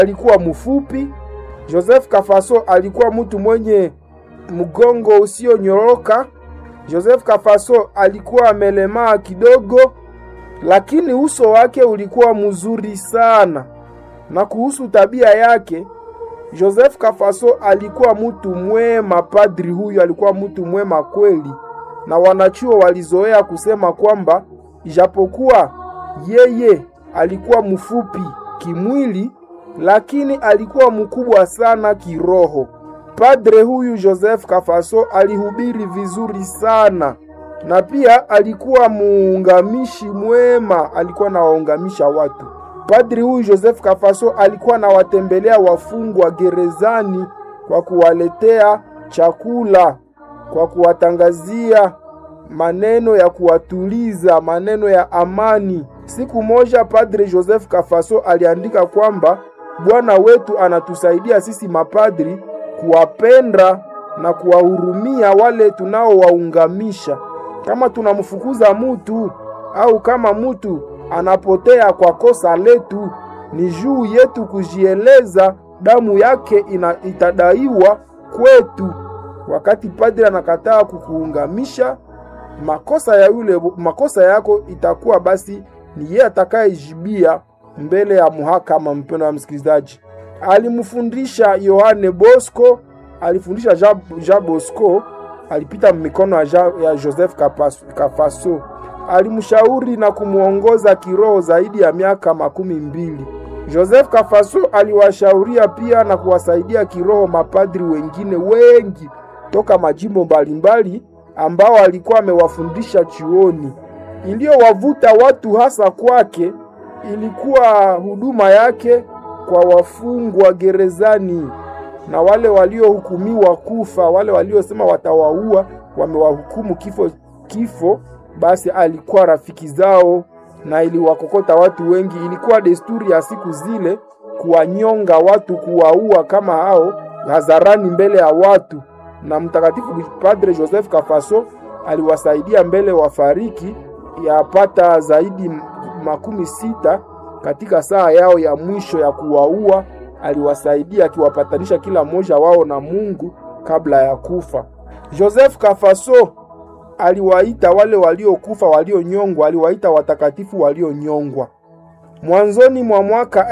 alikuwa mfupi. Joseph Kafaso alikuwa mtu mwenye mgongo usionyoroka. Joseph Kafaso alikuwa amelemaa kidogo, lakini uso wake ulikuwa mzuri sana. Na kuhusu tabia yake, Joseph Kafaso alikuwa mtu mwema. Padri huyu alikuwa mtu mwema kweli, na wanachuo walizoea kusema kwamba ijapokuwa yeye alikuwa mfupi kimwili, lakini alikuwa mkubwa sana kiroho. Padre huyu Joseph Kafaso alihubiri vizuri sana na pia alikuwa muungamishi mwema, alikuwa anawaungamisha watu. Padri huyu Joseph Kafaso alikuwa anawatembelea wafungwa gerezani kwa kuwaletea chakula, kwa kuwatangazia maneno ya kuwatuliza, maneno ya amani. Siku moja Padre Joseph Kafaso aliandika kwamba Bwana wetu anatusaidia sisi mapadri kuwapenda na kuwahurumia wale tunaowaungamisha. Kama tunamfukuza mutu au kama mutu anapotea kwa kosa letu, ni juu yetu kujieleza, damu yake ina, itadaiwa kwetu. Wakati padri anakataa kukuungamisha, makosa ya yule makosa yako itakuwa basi ni yeye atakayejibia mbele ya muhakama. Mpendo wa msikilizaji, alimfundisha Yohane Bosco, alifundisha Jean, Jean Bosco, alipita mikono ya, Jean, ya Joseph Kafaso, alimshauri na kumwongoza kiroho zaidi ya miaka makumi mbili. Joseph Kafaso aliwashauria pia na kuwasaidia kiroho mapadri wengine wengi toka majimbo mbalimbali ambao alikuwa amewafundisha chuoni. Iliyowavuta watu hasa kwake ilikuwa huduma yake kwa wafungwa gerezani na wale waliohukumiwa kufa, wale waliosema watawaua, wamewahukumu kifo kifo, basi alikuwa rafiki zao na iliwakokota watu wengi. Ilikuwa desturi ya siku zile kuwanyonga watu, kuwaua kama hao hadharani mbele ya watu, na mtakatifu Padre Joseph Kafaso aliwasaidia mbele wafariki yapata zaidi makumi sita katika saa yao ya mwisho ya kuwaua. Aliwasaidia akiwapatanisha kila mmoja wao na Mungu kabla ya kufa. Joseph Kafaso aliwaita wale waliokufa walionyongwa, aliwaita watakatifu walionyongwa. Mwanzoni mwa mwaka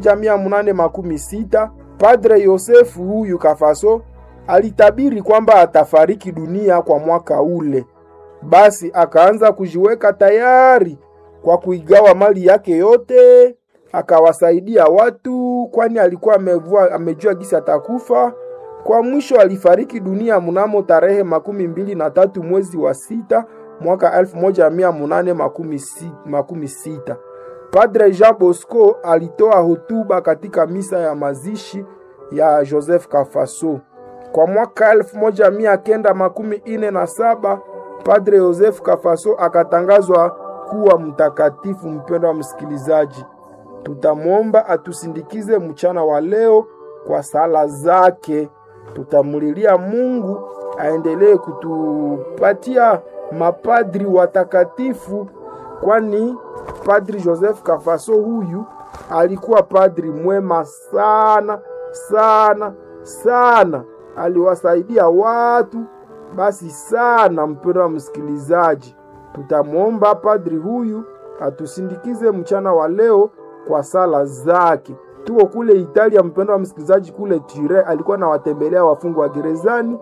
1816 Padre Yosefu huyu Kafaso alitabiri kwamba atafariki dunia kwa mwaka ule. Basi akaanza kujiweka tayari kwa kuigawa mali yake yote, akawasaidia watu, kwani alikuwa amevua, amejua gisi atakufa. Kwa mwisho alifariki dunia mnamo tarehe makumi mbili na tatu mwezi wa sita mwaka elfu moja mia munane makumi, si, makumi sita. Padre Jean Bosco alitoa hotuba katika misa ya mazishi ya Joseph Kafaso. Kwa mwaka elfu moja mia kenda makumi ine na saba Padre Joseph Kafaso akatangazwa kuwa mtakatifu. Mpendo wa msikilizaji, tutamwomba atusindikize mchana wa leo kwa sala zake. Tutamulilia Mungu aendelee kutupatia mapadri watakatifu, kwani Padri Joseph Kafaso huyu alikuwa padri mwema sana sana sana, aliwasaidia watu basi sana. Mpendo wa msikilizaji, tutamwomba padri huyu atusindikize mchana wa leo kwa sala zake. Tuko kule Italia, mpendo wa msikilizaji, kule Tire alikuwa nawatembelea wafungwa wa gerezani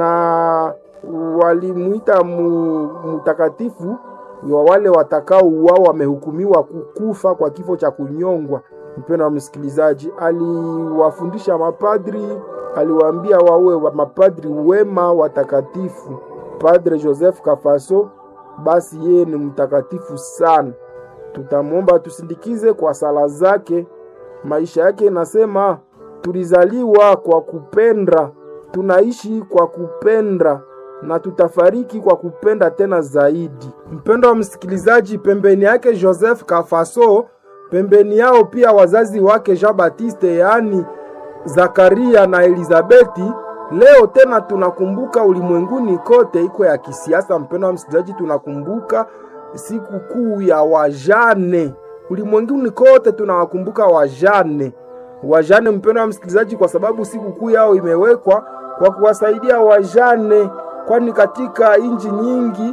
na walimuita mtakatifu wa wale watakao uwao wamehukumiwa kukufa kwa kifo cha kunyongwa. Mpendo wa msikilizaji, aliwafundisha mapadri, aliwaambia wawe wa mapadri wema watakatifu. Padre Joseph Kafaso basi yeye ni mtakatifu sana, tutamwomba tusindikize kwa sala zake. Maisha yake inasema tulizaliwa kwa kupenda, tunaishi kwa kupenda na tutafariki kwa kupenda tena zaidi. Mpendo wa msikilizaji, pembeni yake Joseph Kafaso, pembeni yao pia wazazi wake Jean Baptiste, yaani Zakaria na Elizabeti. Leo tena tunakumbuka ulimwenguni kote iko ya kisiasa. Mpendo wa msikilizaji, tunakumbuka siku kuu ya wajane ulimwenguni kote, tunawakumbuka wajane wajane, mpendo wa msikilizaji, kwa sababu sikukuu yao imewekwa kwa kuwasaidia wajane, kwani katika nchi nyingi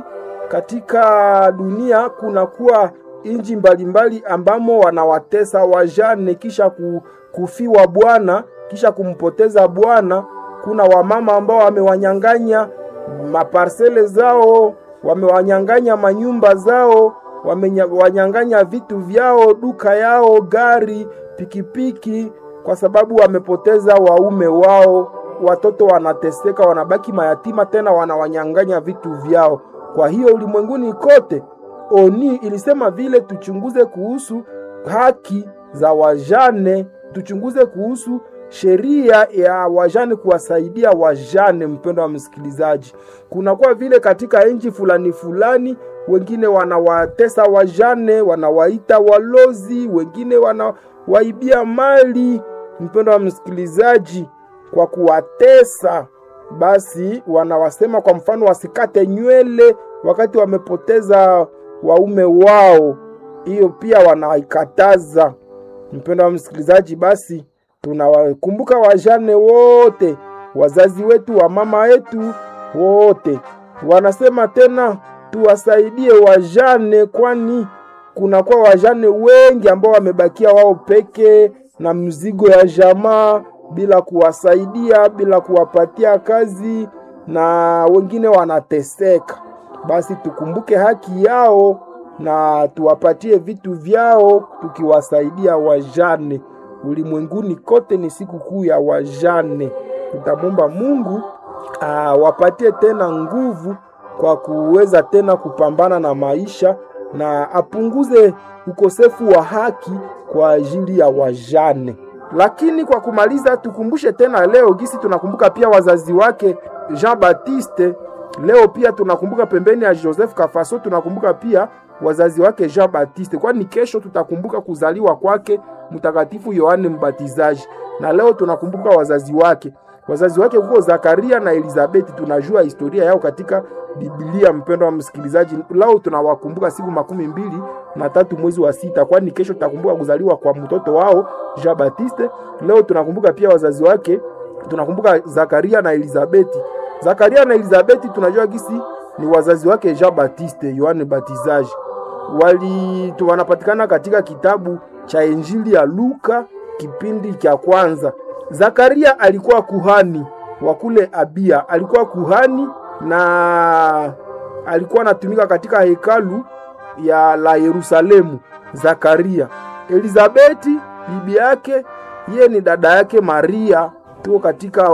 katika dunia kunakuwa nchi mbalimbali ambamo wanawatesa wajane kisha kufiwa bwana, kisha kumpoteza bwana. Kuna wamama ambao wamewanyang'anya maparsele zao, wamewanyang'anya manyumba zao, wamewanyang'anya vitu vyao, duka yao, gari, pikipiki, kwa sababu wamepoteza waume wao. Watoto wanateseka, wanabaki mayatima, tena wanawanyang'anya vitu vyao. Kwa hiyo ulimwenguni kote oni ilisema vile tuchunguze kuhusu haki za wajane, tuchunguze kuhusu sheria ya wajane, kuwasaidia wajane. Mpendo wa msikilizaji, kunakuwa vile katika nchi fulani fulani, wengine wanawatesa wajane, wanawaita walozi, wengine wanawaibia mali. Mpendo wa msikilizaji, kwa kuwatesa basi wanawasema kwa mfano wasikate nywele wakati wamepoteza waume wao, hiyo pia wanaikataza. Mpendo wa msikilizaji, basi tunawakumbuka wajane wote, wazazi wetu, wa mama wetu wote. Wanasema tena tuwasaidie wajane, kwani kunakuwa wajane wengi ambao wamebakia wao peke na mzigo ya jamaa bila kuwasaidia, bila kuwapatia kazi, na wengine wanateseka. Basi tukumbuke haki yao na tuwapatie vitu vyao, tukiwasaidia wajane. Ulimwenguni kote ni siku kuu ya wajane. Tutamwomba Mungu awapatie tena nguvu kwa kuweza tena kupambana na maisha na apunguze ukosefu wa haki kwa ajili ya wajane. Lakini kwa kumaliza, tukumbushe tena leo gisi tunakumbuka pia wazazi wake Jean Baptiste. Leo pia tunakumbuka pembeni ya Joseph Kafaso, tunakumbuka pia wazazi wake Jean Baptiste, kwani kesho tutakumbuka kuzaliwa kwake Mtakatifu Yohane Mbatizaji, na leo tunakumbuka wazazi wake. Wazazi wake huko Zakaria na Elizabeti, tunajua historia yao katika Biblia. Mpendo wa msikilizaji, leo tunawakumbuka siku makumi mbili na tatu mwezi wa sita, kwani kesho tutakumbuka kuzaliwa kwa mtoto wao Jean Baptiste. Leo tunakumbuka pia wazazi wake, tunakumbuka Zakaria na Elizabeti. Zakaria na Elizabeti tunajua gisi ni wazazi wake Jean Baptiste Yohane Batizaji, wali wanapatikana katika kitabu cha Injili ya Luka kipindi cha kwanza. Zakaria alikuwa kuhani wa kule Abia, alikuwa kuhani na alikuwa anatumika katika hekalu ya la Yerusalemu. Zakaria. Elizabeti bibi yake, yeye ni dada yake Maria, tuko katika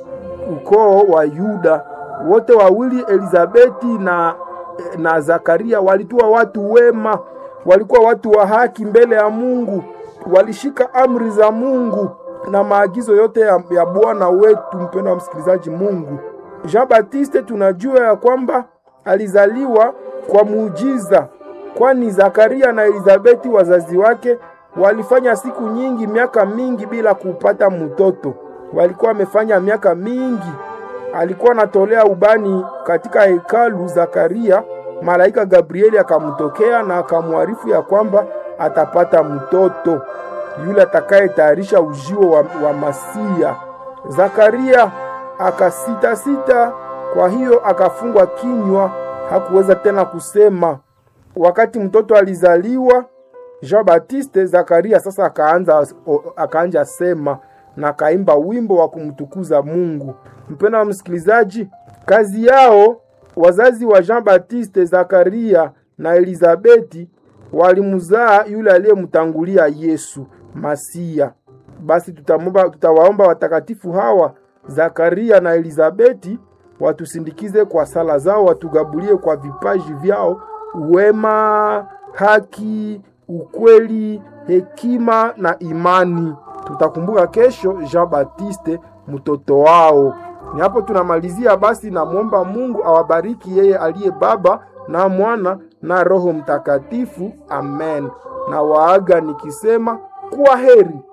ukoo wa Yuda. Wote wawili Elizabeti na, na Zakaria walikuwa watu wema, walikuwa watu wa haki mbele ya Mungu, walishika amri za Mungu na maagizo yote ya, ya Bwana wetu. Mpendo wa msikilizaji, Mungu Jean Baptiste tunajua ya kwamba alizaliwa kwa muujiza, kwani Zakaria na Elizabeti wazazi wake walifanya siku nyingi, miaka mingi bila kupata mtoto. Walikuwa wamefanya miaka mingi. Alikuwa anatolea ubani katika hekalu. Zakaria, malaika Gabrieli akamtokea na akamwarifu ya kwamba atapata mtoto yule atakayetayarisha ujio wa, wa Masia. Zakaria akasita sita, kwa hiyo akafungwa kinywa, hakuweza tena kusema. Wakati mtoto alizaliwa Jean Baptiste, Zakaria sasa akaanza akaanja sema na akaimba wimbo wa kumtukuza Mungu. Mpendwa wa msikilizaji, kazi yao wazazi wa Jean Baptiste, Zakaria na Elizabeti walimzaa yule aliyemtangulia Yesu Masia. Basi tutamomba, tutawaomba watakatifu hawa Zakaria na Elizabeti watusindikize kwa sala zao, watugabulie kwa vipaji vyao, wema, haki, ukweli, hekima na imani. Tutakumbuka kesho Jean Baptiste mtoto wao. Ni hapo tunamalizia. Basi namwomba Mungu awabariki yeye aliye Baba na Mwana na Roho Mtakatifu. Amen. Na waaga nikisema kuwa heri.